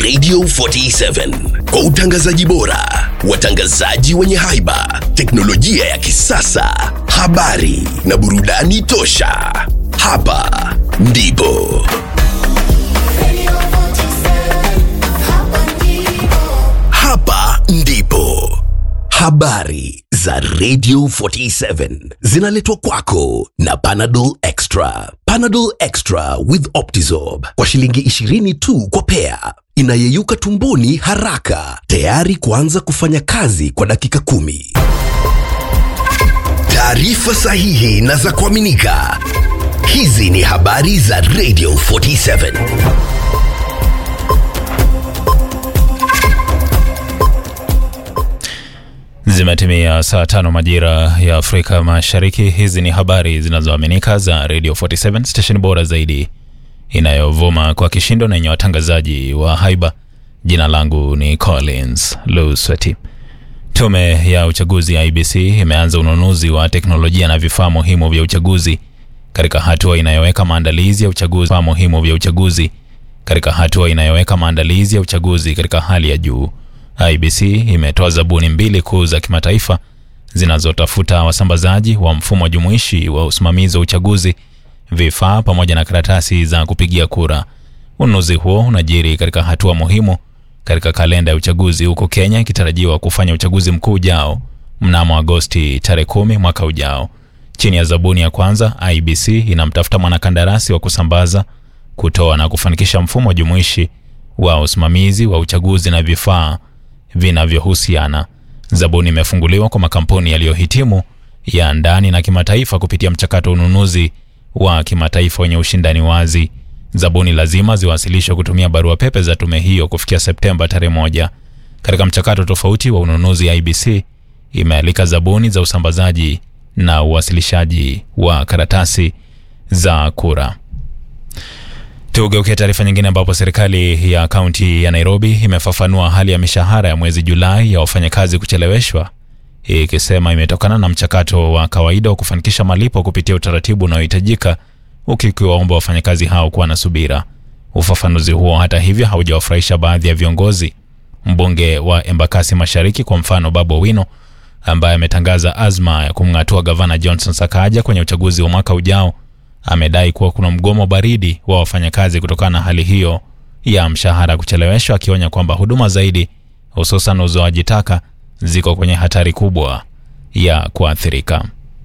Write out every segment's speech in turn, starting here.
Radio 47 kwa utangazaji bora, watangazaji wenye haiba, teknolojia ya kisasa, habari na burudani tosha. Hapa ndipo hapa ndipo habari za Radio 47 zinaletwa kwako na Panadol Extra. Panadol Extra with Optizorb kwa shilingi 20 tu kwa pea, inayeyuka tumboni haraka, tayari kuanza kufanya kazi kwa dakika kumi. Taarifa sahihi na za kuaminika. Hizi ni habari za Radio 47. Zimetimia saa tano majira ya Afrika Mashariki. Hizi ni habari zinazoaminika za Radio 47 station bora zaidi inayovuma kwa kishindo na yenye watangazaji wa haiba. Jina langu ni Collins Lusweti. Tume ya uchaguzi ya IBC imeanza ununuzi wa teknolojia na vifaa muhimu vya uchaguzi katika hatua inayoweka maandalizi ya uchaguzi vifaa muhimu vya uchaguzi katika hatua inayoweka maandalizi ya uchaguzi katika hali ya juu. IBC imetoa zabuni mbili kuu za kimataifa zinazotafuta wasambazaji wa mfumo jumuishi wa usimamizi wa uchaguzi, vifaa pamoja na karatasi za kupigia kura. Ununuzi huo unajiri katika hatua muhimu katika kalenda ya uchaguzi, huku Kenya ikitarajiwa kufanya uchaguzi mkuu ujao mnamo Agosti tarehe kumi mwaka ujao. Chini ya zabuni ya kwanza, IBC inamtafuta mwanakandarasi wa kusambaza, kutoa na kufanikisha mfumo jumuishi wa usimamizi wa uchaguzi na vifaa vinavyohusiana. Zabuni imefunguliwa kwa makampuni yaliyohitimu ya ndani na kimataifa kupitia mchakato wa ununuzi wa kimataifa wenye ushindani wazi. Zabuni lazima ziwasilishwe kutumia barua pepe za tume hiyo kufikia Septemba tarehe moja. Katika mchakato tofauti wa ununuzi, IBC imealika zabuni za usambazaji na uwasilishaji wa karatasi za kura. Tugeukia taarifa nyingine ambapo serikali ya kaunti ya Nairobi imefafanua hali ya mishahara ya mwezi Julai ya wafanyakazi kucheleweshwa, ikisema imetokana na mchakato wa kawaida wa kufanikisha malipo kupitia utaratibu unaohitajika, huku ikiwaomba wafanyakazi hao kuwa na subira. Ufafanuzi huo hata hivyo haujawafurahisha baadhi ya viongozi. Mbunge wa Embakasi Mashariki kwa mfano, Babu Owino ambaye ametangaza azma ya kumng'atua gavana Johnson Sakaja kwenye uchaguzi wa mwaka ujao amedai kuwa kuna mgomo baridi wa wafanyakazi kutokana na hali hiyo ya mshahara kucheleweshwa, akionya kwamba huduma zaidi hususan uzoaji taka ziko kwenye hatari kubwa ya kuathirika.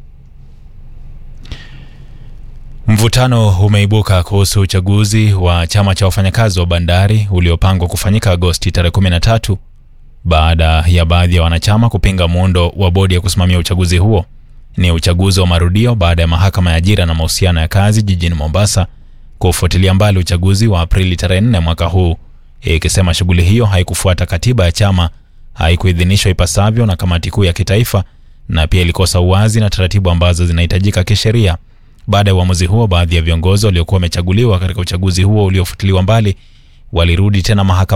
Mvutano umeibuka kuhusu uchaguzi wa chama cha wafanyakazi wa bandari uliopangwa kufanyika Agosti tarehe 13 baada ya baadhi ya wanachama kupinga muundo wa bodi ya kusimamia uchaguzi huo. Ni uchaguzi wa marudio baada ya mahakama ya ajira na mahusiano ya kazi jijini Mombasa kufuatilia mbali uchaguzi wa Aprili tarehe 4 mwaka huu, ikisema shughuli hiyo haikufuata katiba ya chama, haikuidhinishwa ipasavyo na kamati kuu ya kitaifa, na pia ilikosa uwazi na taratibu ambazo zinahitajika kisheria. Baada ya uamuzi huo, baadhi ya viongozi waliokuwa wamechaguliwa katika uchaguzi huo uliofutiliwa mbali walirudi tena mahakama